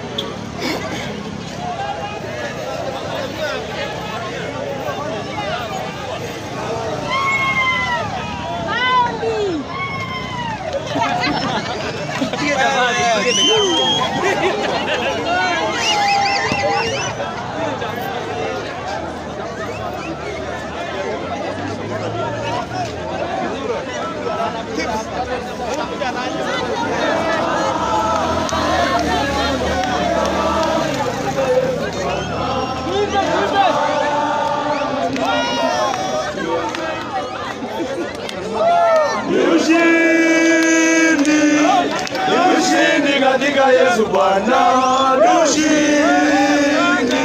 Ni ushindi, ni ushindi katika Yesu Bwana, ni ushindi.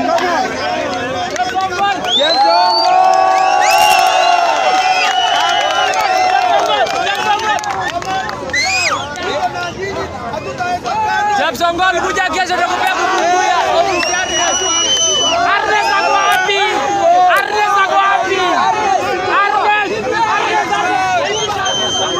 Jackson Gol kuja kesho nakupea kukumbia. Arnes ako wapi? Arnes ako wapi? Arnes! Arnes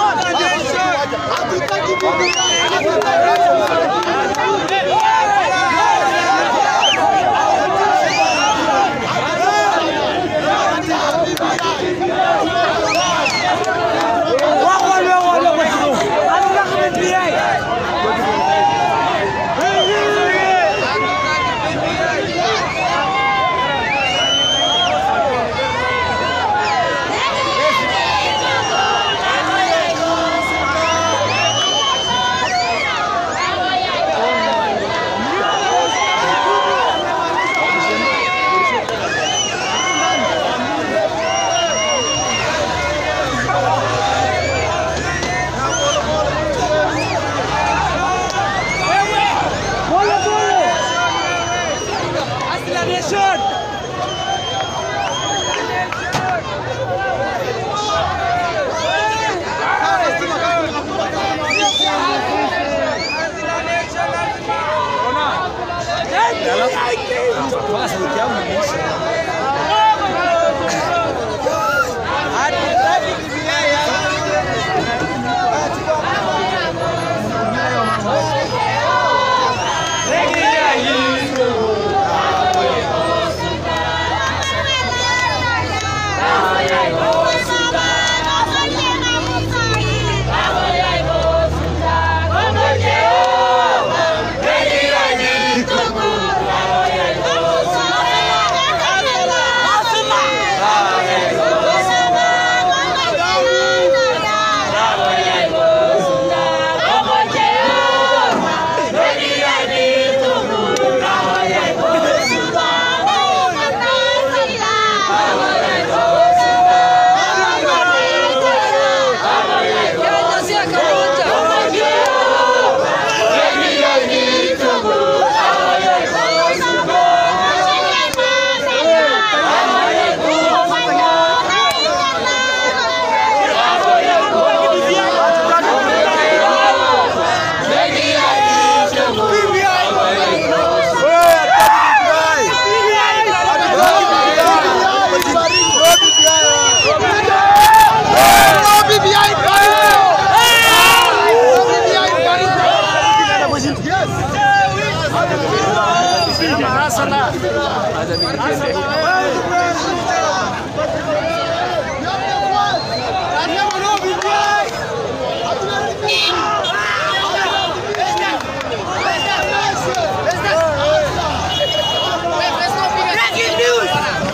Breaking news!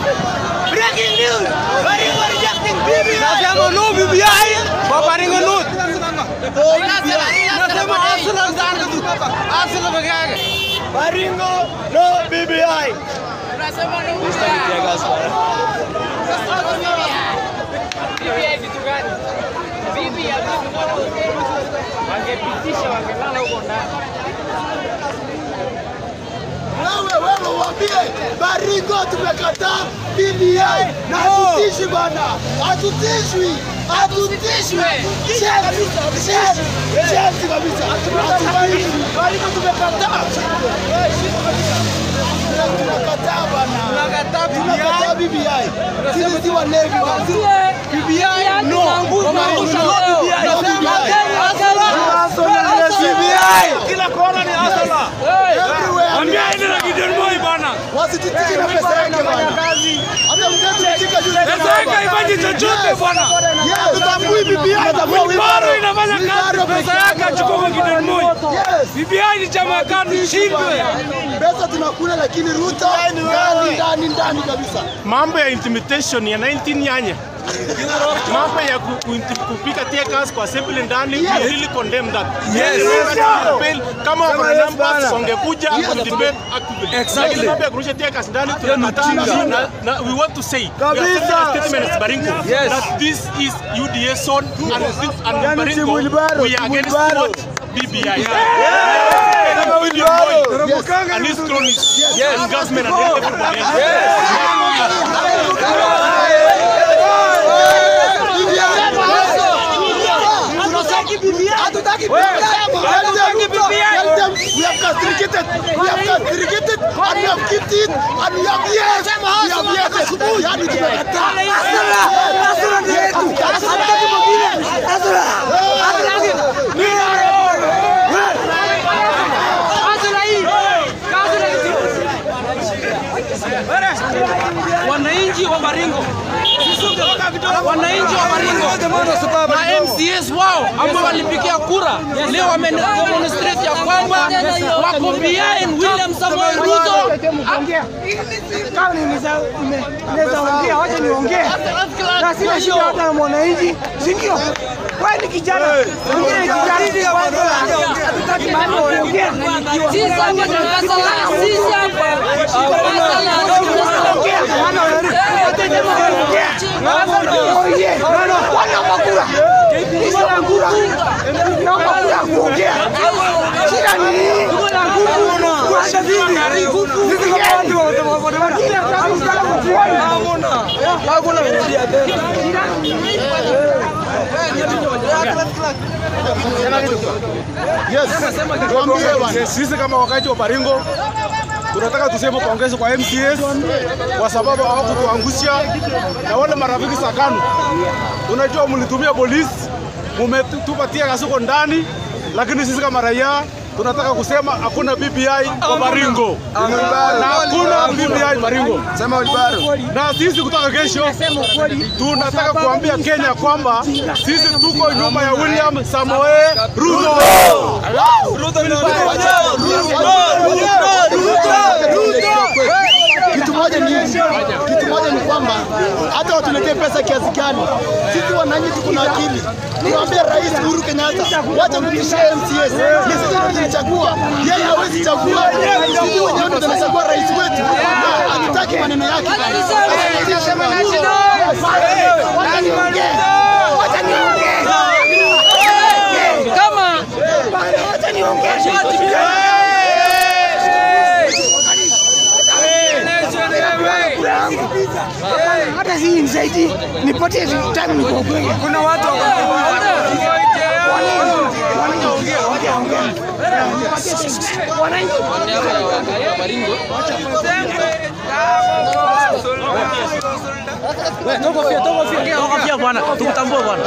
Breaking news! Baringo rejecting BBI! Nasema no BBI kwa Baringo North. Nasema Arsenal sana tu. Arsenal peke yake. Baringo, no BBI. BBI vitu gani? BBI vitu gani? Wangepitisha wangelala huko ndani. Wewe wewe uambie Baringo tumekataa BBI na hatutishwi bana, hatutishwi, hatutishwi. Chef, chef, chef kabisa. Hatutishwi. Baringo tumekataa. Tunakataa bana. Tunakataa Tunakataa BBI. Sisi si walevi bana. BBI no. Kwa Baringo no BBI. No BBI. Nasema Arsenal. BBI. Kila kona ni Arsenal. asitutishe na pesa yake bwana. Hata mzee tutika juzi Pesa yake haifanyi chochote bwana. Tutambui BBI tutambua Wilbaro inafanya kazi, Wilbaro pesa peke yake achukue kwa kidole moja. Yes. BBI ni chama ya KANU ishindwe. Pesa tunakula lakini Ruto ndani ndani ndani kabisa. mambo ya intimidation ya 19 nyanya mambo ya ku, ku, kupika tear gas kwa assembly ndani we really condemn that Yes. Yes. kama wako na numbers wangekuja Yes. and debate actively Exactly. Lakini mambo ya kurusha tear gas ndani tunakataa na, na we want to say we are sending a statement as Baringo Yes. that this is UDA zone and this and Yani Baringo si Wilbaro, we are against Wilbaro. what BBI Kama Wilbaro. Yes. and his cronies and government and everybody else. Hatutaki BBI. Tell them we have castigated, we have castigated, and we have kicked it, and we have yes, we have yes. Yani tumekataa. wananchi wa Baringo, wananchi wa Baringo na MCS wao ambao walipigia kura leo wamedemonstrate ya kwamba wako behind William Samoei Ruto. kama nimeza- nime- naweza ongea, wacha niongee, na sina shida hata na mwananchi, si ndio? Wewe ni kijana, mwingine ni kijana, kwanza hatutaki mambo ya kuongea. Sisi hapa tunasala, sisi hapa Ongea, wana wanaribu. Wote jamaa wanaongea. Oye, wanaomba kura. Sisi wana kura. Naomba kura kuongea. Shida ni nini? Kuacha vipi? Sisi kama watu wa bodaboda. Kila mtu anataka kukuona. Yes. Tuambie bwana. Sisi kama wakati wa Baringo tunataka tuseme pongezi kwa MCS kwa sababu hawakutuangusha na wale marafiki za KANU. Unajua mlitumia polisi, mumetupatia kasuko ndani, lakini sisi kama raia tunataka kusema hakuna BBI kwa Baringo na hakuna BBI Baringo. Sema Wilbaro. Na sisi kutoka kesho tunataka kuambia Kenya kwamba sisi tuko nyuma ya William Samoei Ruto. Kitu moja ni kitu moja ni kwamba hata watuletee pesa kiasi gani, sisi wananchi tuko na akili. Tunaambia Rais Uhuru Kenyatta, wacha kutishia MCS. Ni sisi ndio tulichagua, yeye hawezi chagua. Sisi wenyewe ndio tunachagua rais wetu, na hatutaki maneno yake. Wacha niongee, wacha niongee. Kama Wacha niongee. hata si nisaidii nipatie time niko kweli. Kuna watu tokofia bwana, tukutambue bwana.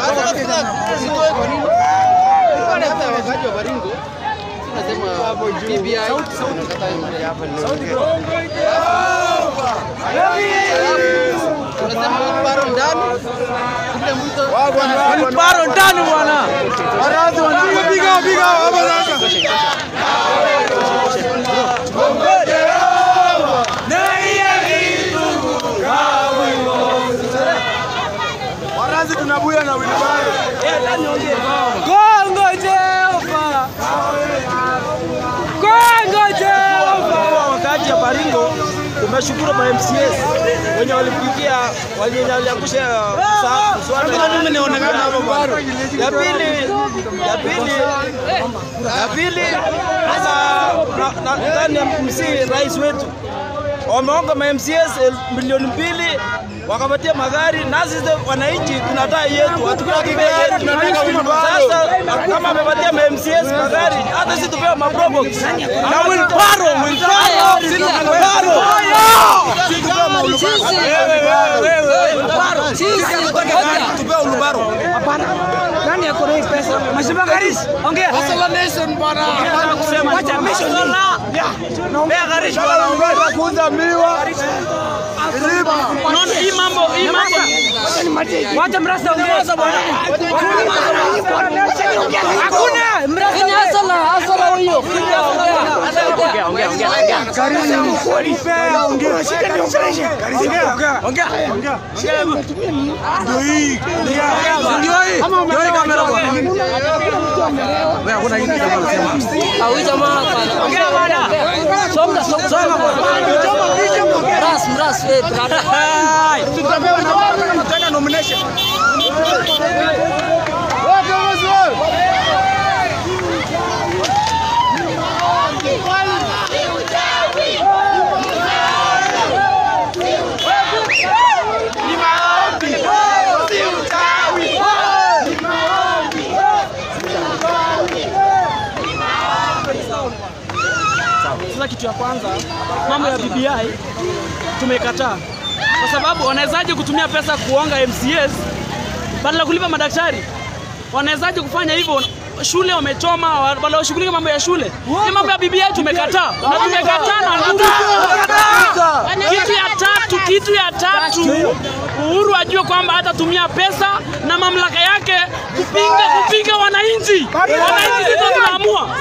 Wilbaro ndani bwana. Piga piga hapa sasa. Warazi tunabuya na Wilbaro. Kongo Jehova. Kongo Jehova. Wakati ya Baringo tumeshukuru ma MCS wenye walipigia wenye waliangusha mswada. Mimi nionekana hapo bwana. Ya pili ya pili ya pili sasa na- na- ndani ya MC rais wetu wameonga ma MCS el- milioni mbili wakapatia magari, nasi sisi wananchi tunataka yetu, hatutaki bei yetu. Sasa kama amepatia ma MCS magari, hata sisi tupewe maprobox na Wilbaro, Wilbaro, sisi Wilbaro. Sisi tupewe ma Wilbaro. Hapana. Nani ako na hii pesa? Mheshimiwa Karis, ongea. Wacha mission. Unataka kuuza miwa Unaona hii mambo hii mambo Wacha mrasta ongea bwana. Hakuna mrasta. Kenya asala, asala huyo. Kenya asala. Huyu jamaa bwana. Songa songa songa bwana. Mras mras eh brother. tena nomination. Sasa kitu ya kwanza, mambo ya BBI tumekataa, kwa sababu wanawezaje kutumia pesa kuonga MCAs badala ya kulipa madaktari? Wanawezaje kufanya hivyo? Shule wamechoma, wa- badala washughulike mambo ya shule. Hii mambo ya BBI tumekataa na tumekataa na nguvu. Kitu ya tatu, kitu ya tatu, Uhuru ajue kwamba hatatumia pesa na mamlaka yake kupinga kupinga wananchi. Wananchi sisi tunaamua.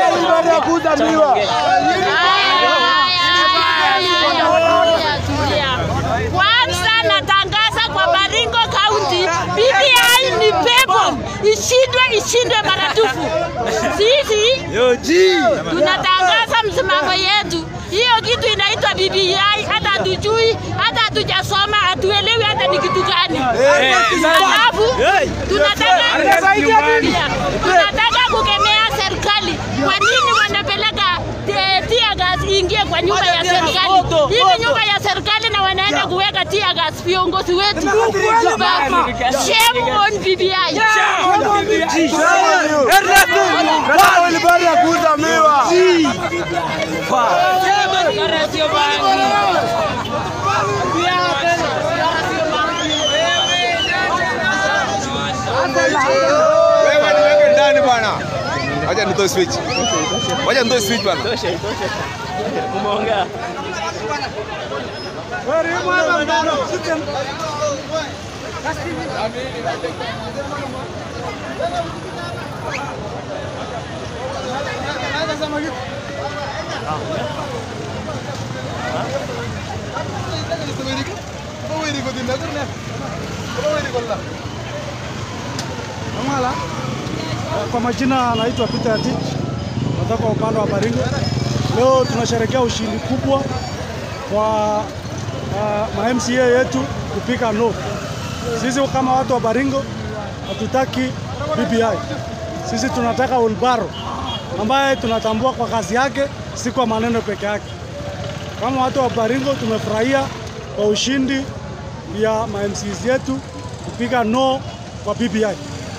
Kwanza natangaza kwa Baringo County, BBI ni pepo, ishindwe ishindwe maradufu. Sisi tunatangaza msimamo yetu, hiyo kitu inaitwa BBI, hata hatujui, hata hatujasoma, hatuelewi hata ni kitu gani. Alafu tunataka tunataka kukemea serikali. Kwa nini wanapeleka eh, tear gas iingie kwa nyumba ya serikali? Hivi nyumba ya serikali na wanaenda kuweka tear gas viongozi wetu. Baba, Shame on BBI. baada ya kuuza miwa. Wewe niweke ndani bwana. Wacha nitoe switch. Wacha nitoe switch bwana. Amala. Kwa majina anaitwa Peter Tich, natoka upande wa Baringo. Leo tunasherehekea ushindi kubwa kwa uh, ma MCA yetu kupika no. Sisi kama watu wa Baringo hatutaki BBI. Sisi tunataka Ulbaro ambaye tunatambua kwa kazi yake, si kwa maneno peke yake. Kama watu wa Baringo tumefurahia kwa ushindi ya ma MCs yetu kupiga no kwa BBI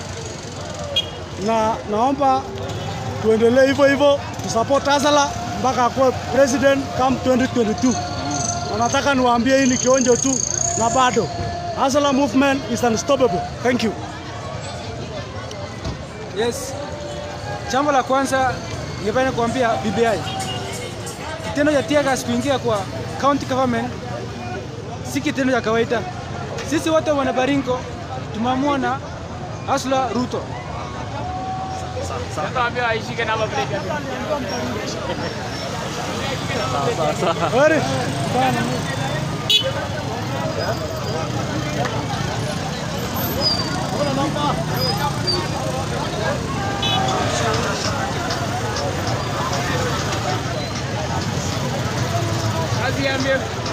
na naomba tuendelee hivyo hivyo, tusupport Azala mpaka akuwe president come 2022. Na nataka niwaambie hii ni kionjo tu, na bado Azala movement is unstoppable. Thank you. Yes. Jambo la kwanza ningependa kuambia BBI, kitendo cha tear gas kuingia kwa county government si kitendo cha kawaida. Sisi wote wana Baringo tumeamua na Asla Ruto. Tuambie aishike namba plate. Heri. Kazi ya mbele.